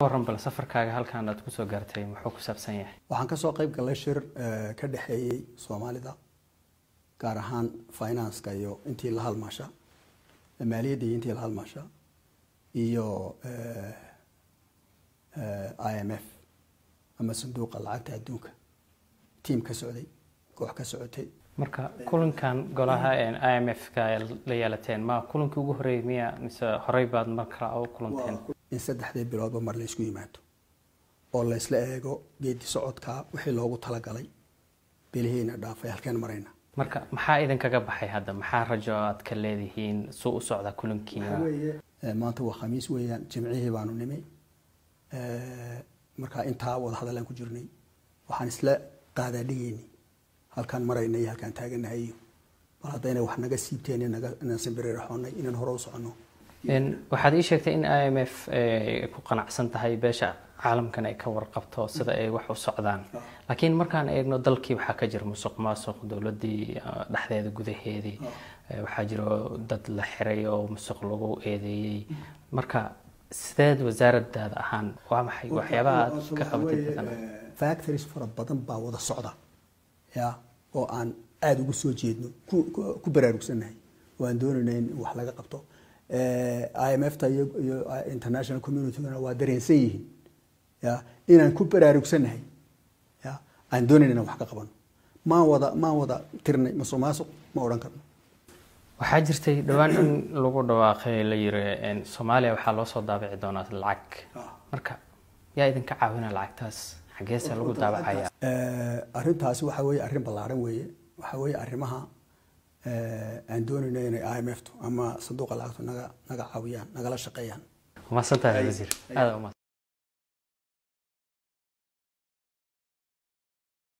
waran bal safarkaaga halkan aad kusoo gaartay muxuu ku saabsan yahay waxaan kasoo qayb galay shir ka dhexeeyey soomaalida gaar ahaan financeka iyo intii la halmaasha maaliyadda iyo intii la halmaasha iyo i m f ama sanduuqa lacagta adduunka tiam ka socday koox ka socotay marka kulankan golaha i m f ka la yeelateen ma kulankii ugu horreeyay miya mise horey baad mar kale u kulanteen in saddexdii biloodba mar la isku yimaado oo la isla eego geedi socodka wixii loogu talagalay bilihiina dhaafay halkeen marayna marka maxaa idinkaga baxay hadda maxaa rajo aad ka leedihiin suu u socda kulankiina maanta waa khamiis weeyaan jimcihii baanu nimi markaa intaa wada hadalaan ku jirnay waxaan isla qaadaa dhigeyni halkaan marayna iyo halkaan taaganahay iyo bal haddayna wax naga siibteen inaan simbiriraxoonay inaan hore u soconno waxaad ii sheegtay in i m f ku qanacsan tahay beesha caalamkan ay ka warqabto sida ay wax u socdaan laakiin markaan eegno dalkii waxaa ka jira musuq maasuq dowladii dhexdeeda gudaheedii waxaa jiro dad la xiray oo musuq lagu eedeeyey marka sideed wasaaradaada ahaan waa maxay waxyaabaha aad ka qabatay factories fara badan baa wada socda ya oo aan aada ugu soo jeedno ku baraarugsannahay oo aan doonayna in wax laga qabto i m f ta iyo international communitygana waa dareensan yihiin ya inaan ku baraarugsannahay ya aan doonayna inaan wax ka qabano maan wada maan wada tirnay masuq maasuq ma odhan karno waxaa jirtay dhowaan in lagu dhawaaqay la yiri soomaaliya waxaa loo soo daabici doonaa lacag marka yaa idinka caawina lacagtaas xageese lagu daabacaya arrintaasi waxa weeye arrin ballaaran weeye waxa weeye arrimaha aan doonayno inay i m f tu ama sanduuqa lacagtu naga naga caawiyaan nagala shaqeeyaan umaasantahay wasiir aada